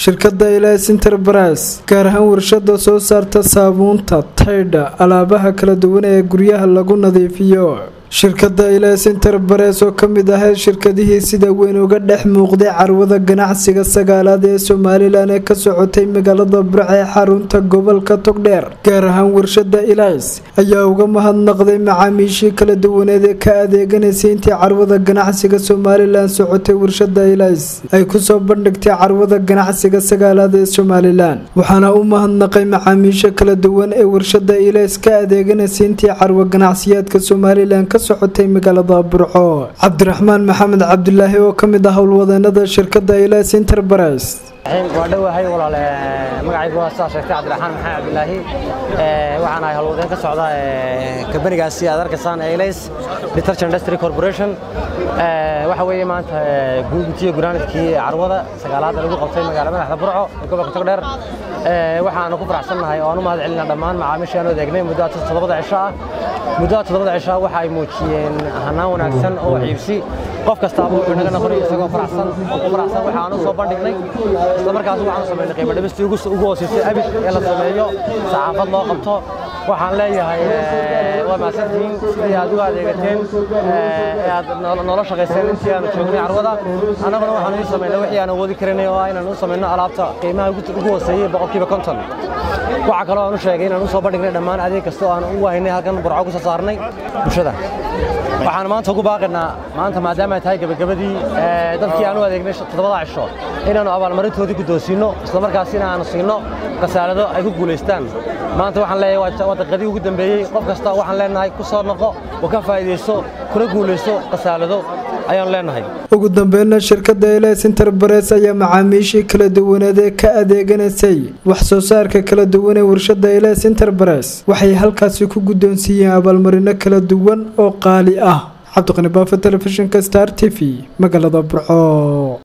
shirkada ilas enterprise gaar ahaan warshada soo saarta saabuunta taydha alaabaha kala duwan ee guryaha lagu nadiifiyo shirkada ilas enterprise oo kamid ahayd shirkadihii sida weyn uga dhex muuqday carwada ganacsiga sagaalaad ee somalilan ee ka socotay magaalada burc ee xarunta gobolka togdheer gaar ahaan warshada ilas ayaa uga mahadnaqday macaamiishii kala duwaneed ee ka adeeganaysay intii carwada ganacsiga somalilan socotay warshada ilas ay kusoo bandhigtay carwada ganacsiga sagaalaad ee somalilan waxaana u mahadnaqay macaamiisha kala duwan ee warshada ilas ka adeeganaysay intii carwo ganacsiyaadka somalilan ka socotay magaalada burco cabdiraxmaan maxamed cabdulaahi oo ka mid ah howlwadeenada shirkada ilas enterprise waa dhowahay walaal magacaygu waa sidaa sheegtay cabdiraxmaan maxamed cabdilaahi waxaan ahay howlwadeen ka socda kambanigaasi aad arkaysaan ee ilays detergent industry corporation waxa weeye maanta guugintiyo gunaanadkii carwada sagaalaad lagu qabtay magaala madaxda burco ee gobolka togdheer waxaanu ku faraxsannahay oo aan u mahad celinaa dhammaan macaamiishii aanu adeegnay muddada toddobada cisho ah muddada toddobada cisho waxa ay muujiyeen hanaan wanaagsan oo waxiibsi qof kastaaba wuxuu naga noqonay isagoo faraxsan oo ku faraxsan waxaanu soo bandhignay isla markaas waxaanu samaynay qiimo dhimistii ugu hooseysay abid ee la sameeyo saxaafad loo qabto waxaan leeyahay waa mahadsantihiin sidii aad uga adeegateen ee aad noola shaqayseen intii aanu joognay carwada annaguna waxaanu ii samaynay wixii aan awoodi karinay oo inaan u samayno alaabta qiimaha ugu hooseeyey boqolkiiba konton waxaa kaloo aan u sheegay inaan u soo bandhignay dhammaan adeeg kasta oo aan u wahaynay halkan burco ku soo saarnay bulshada waxaan maanta ugu baaqaynaa maanta maadaama ay tahay gebagabadii dadkii aan u adeegnay toddobada cisho inaannu abaalmarintoodii guddoonsiinno islamarkaasina aanu siinno kasaalado ay ku guulaystaan maanta waxaan leeyahay waa daqiiqadii ugu dambeeyey qof kasta waxaan leenahay ku soo noqo oo ka faa'iidayso kuna guulayso kasaalado ayaan leenahay ugu dambeynna shirkada ilas enterprise ayaa macaamiishii kala duwaneed ee ka adeeganaysay wax soo saarka kala duwan ee warshada ilas enterprise waxay halkaasi ku guddoonsiiyeen abaalmarino kala duwan oo qaali ah cabdiqani baafa telefishinka star t v magaalada burco